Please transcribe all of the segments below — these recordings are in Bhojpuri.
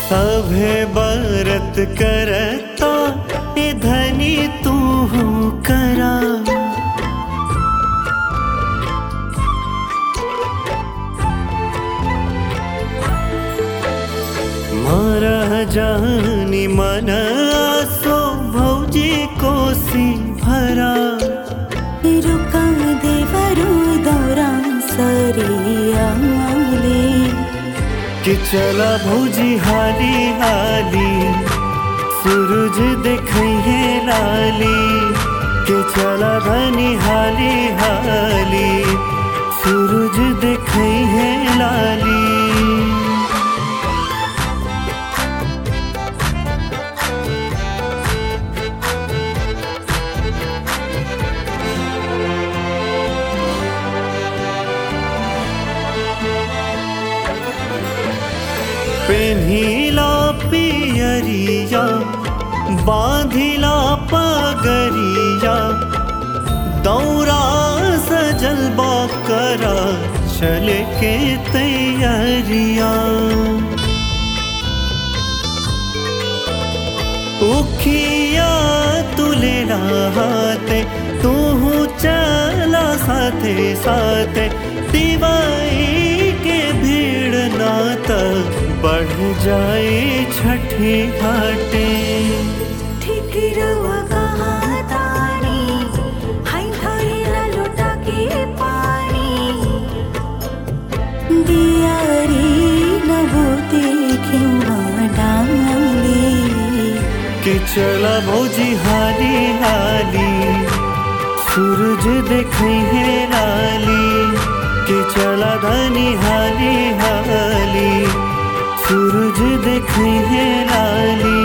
सभे बरत करता ए धनी तू करा मारा जानी मन आसो भौजी कोसी भरा रुका देवरू दौरा सरियाले कि चला भौजी हाली हाली सूरज देखिए लाली कि चला धनी हाली हाली सूरज देखिए लाली पेन्हिला पियरिया बांधिला पगरिया दौरा सजल करा चल के तैयारिया उखिया तुलेला हाथे तू चला साथे साथे दिवाई के भीड़ नात बढ़ जाए छठी घाटे ठीक रवा कहाँ तारी हाय धरेला लोटा के पानी दियारी नभूति खेवा डाली कि चला भौजी हाली हाली सूरज देखिए लाली कि चला धनी हाली हाली सूरज देखिए लाली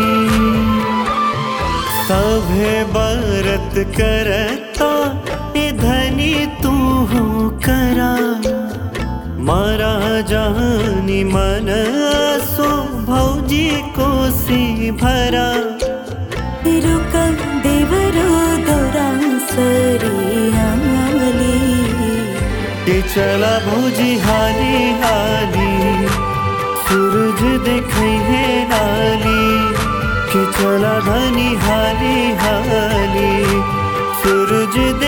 सभे बरत करता ए धनी तू करा मारा जानी मन सो भौजी कोसी भरा रुका देवरू दौरा सरियाले कि चला भौजी हाली हाली सूरज देखिए लाली कि चला धनी हाली हाली सूरज